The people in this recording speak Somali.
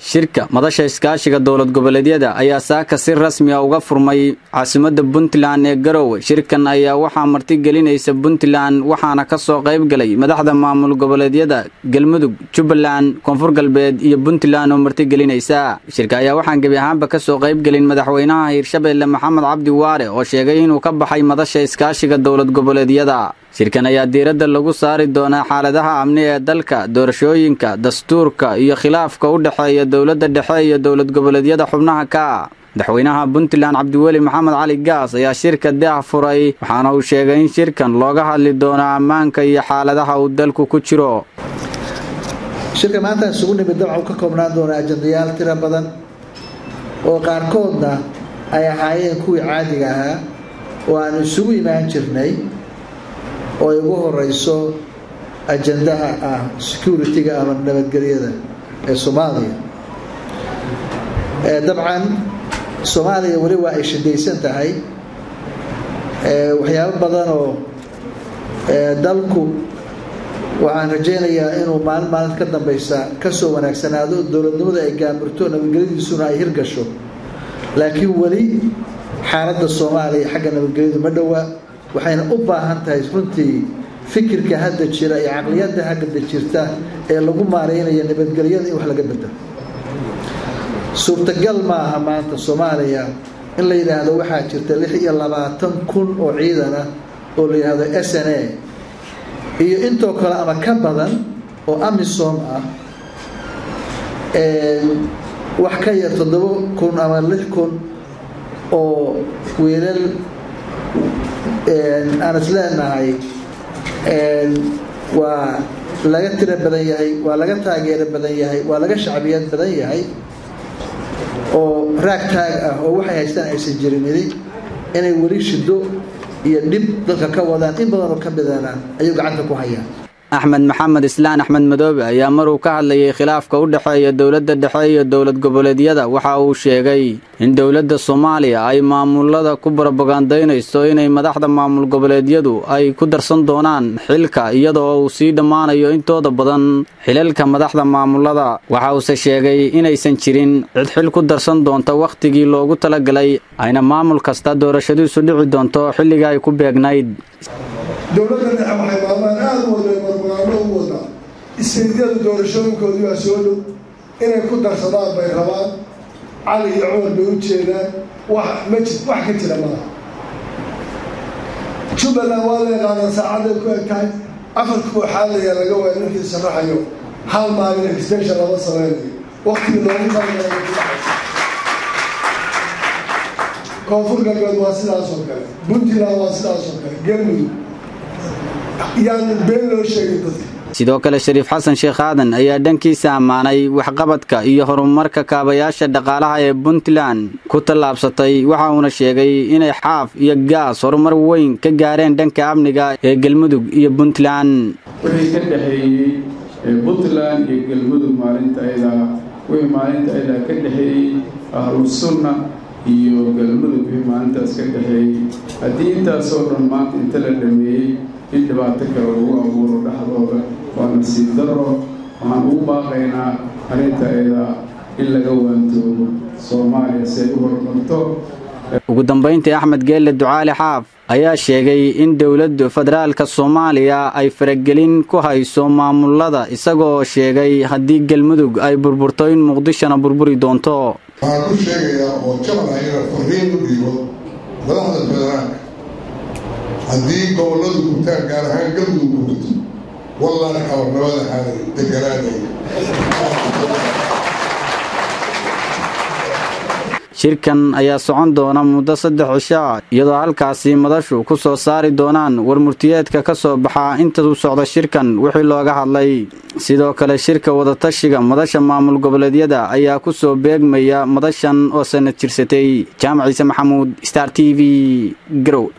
shirka madasha iskaashiga dowlad goboleedyada ayaa saaka si rasmi a uga furmay caasimadda puntland ee garowe shirkan ayaa waxaa martigelinaysa puntland waxaana ka soo qayb galay madaxda maamul goboleedyada galmudug jubbaland koonfur galbeed iyo puntland oo martigelinaysa shirka ayaa waxaan gebi ahaanba ka soo qayb gelin madaxweynaha hiirshabeelle maxamed cabdi waare oo sheegay inuu ka baxay madasha iskaashiga dowlad goboleedyada shirkan ayaa diiradda lagu saari doonaa xaaladaha amni ee dalka doorashooyinka dastuurka iyo khilaafka u dhexeeya dowladda dhexe iyo dowlad goboleedyada xubnaha ka madaxweynaha puntland cabdiweli maxamed cali gaas ayaa shirka daah furay waxaana uu sheegay in shirkan looga hadli doono ammaanka iyo xaaladaha uu dalku ku jiro shirka maanta isugu nimid dabcan uu ka koobnaan doona ajandayaal tiro badan oo qaarkoodna ay ahaayeen kuwii caadiga ahaa oo aanu isugu imaan jirnay oo ay ugu horeyso ajandaha ah security-ga ama nabadgelyada ee soomaaliya dabcan soomaaliya weli waa ay shidaysan tahay waxyaabo badan oo dalku waxaan rajaynayaa inuu maalin maalinta ka dambeysa kasoo wanaagsanaado dowladnimada ay gaamurto nabadgelyadiisuna ay hirgasho laakiin weli xaaladda soomaaliya xagga nabadgelyadu ma dhowaa waxayna u baahan tahay runtii fikirka hadda jira iyo caqliyadda hadda jirta ee lagu maareynayo nabadgelyada in wax laga bedelo suurtagal ma aha maanta soomaaliya in la yidhaahdo waxaa jirta lix iyo labaatan kun oo ciidan ah oo la yidhaahdo s n a iyo intoo kale ama ka badan oo amisom ah wax ka yar toddoba kun ama lix kun oo wiilal aan is leenahay waa laga tiro badan yahay waa laga taageero badan yahay waa laga shacbiyad badan yahay oo raag taag ah oo waxay haystaan aysan jirinidi inay weli shido iyo dhib dadka ka wadaan in badan oo ka midana ayuu gacanta ku hayaan axmed maxamed islaan axmed madoobe ayaa maruu ka hadlayay khilaafka u dhexeeya dowladda dhexe iyo dowlad goboleedyada waxa uu sheegay in dowladda soomaaliya ay maamulada ku borobogandaynayso inay madaxda maamul goboleedyadu ay ku darsan doonaan xilka iyadoo uu sii dhammaanayo intooda badan xilalka madaxda maamulada waxa uuse sheegay inaysan jirin cid xil ku darsan doonta wakhtigii loogu talagalay ayna maamul kasta doorashadiisu dhici doonto xilliga ay ku beegnayd dowladda dhexe waxay maalmahan aada u wadeen barbaano u wadaa isteydyadu doorashooyinkoodii baa soo dhow inay ku darsadaan bay rabaan cali iyo cumar bay u jeedaan wax ma ji wax ka jira malaha jubbaland waa la yaqaanaa saacaday ku eg tahay afarka kooxaadaya laga waaya ninkii sharaxayo hal maalin extension lama sameynayo waktigii loogu talagala koonfur galbeed waa sidaas oo kale puntland waa sidaas oo kale galmudug yaan been loo sheegin dadka sidoo kale shariif xasan sheekh aadan ayaa dhankiisa ammaanay waxqabadka iyo horumarka kaabayaasha dhaqaalaha ee puntland ku tallaabsatay waxa uuna sheegay inay xaaf iyo gaas horumar weyn ka gaareen dhanka amniga ee galmudug iyo puntland wixii ka dhexeeyey puntland iyo galmudug maalinta ayadaa wixii maalinta ayadaa ka dhexeeyey ahlusunna iyo galmudug wixii maalintaas ka dhexeeyey haddii intaasoo dhan maanta inta la dhameeyey in dhibaato kale lagu abuuro dhexdooda waa nasiib daro waxaan ugu baaqaynaa arrinta ayadaa in laga waantoobo soomaaliya si ay u horumarto ugu dambayntii axmed geelle ducaali xaaf ayaa sheegay in dowladda federaalka soomaaliya ay faragelin ku hayso maamulada isagoo sheegay haddii galmudug ay burburto in muqdishona burburi doonto waxaan ku sheegayaa oo jabal ayana fariin u dhiibo madaxda federaalka haddii gobolladu gurtaan gaar ahaan galmudug gurto wallahi xabarnimada xaalay deganaanaya shirkan ayaa socon doona muddo saddex cisho ah iyadoo halkaasi madashu ku soo saari doonaan warmurtiyeedka ka soo baxa inta u socda shirkan wixii looga hadlay sidoo kale shirka wadatashiga madasha maamul goboleedyada ayaa ku soo beegmaya madashan oo sanad jirsatay jaamac ciise maxamuud star t v garow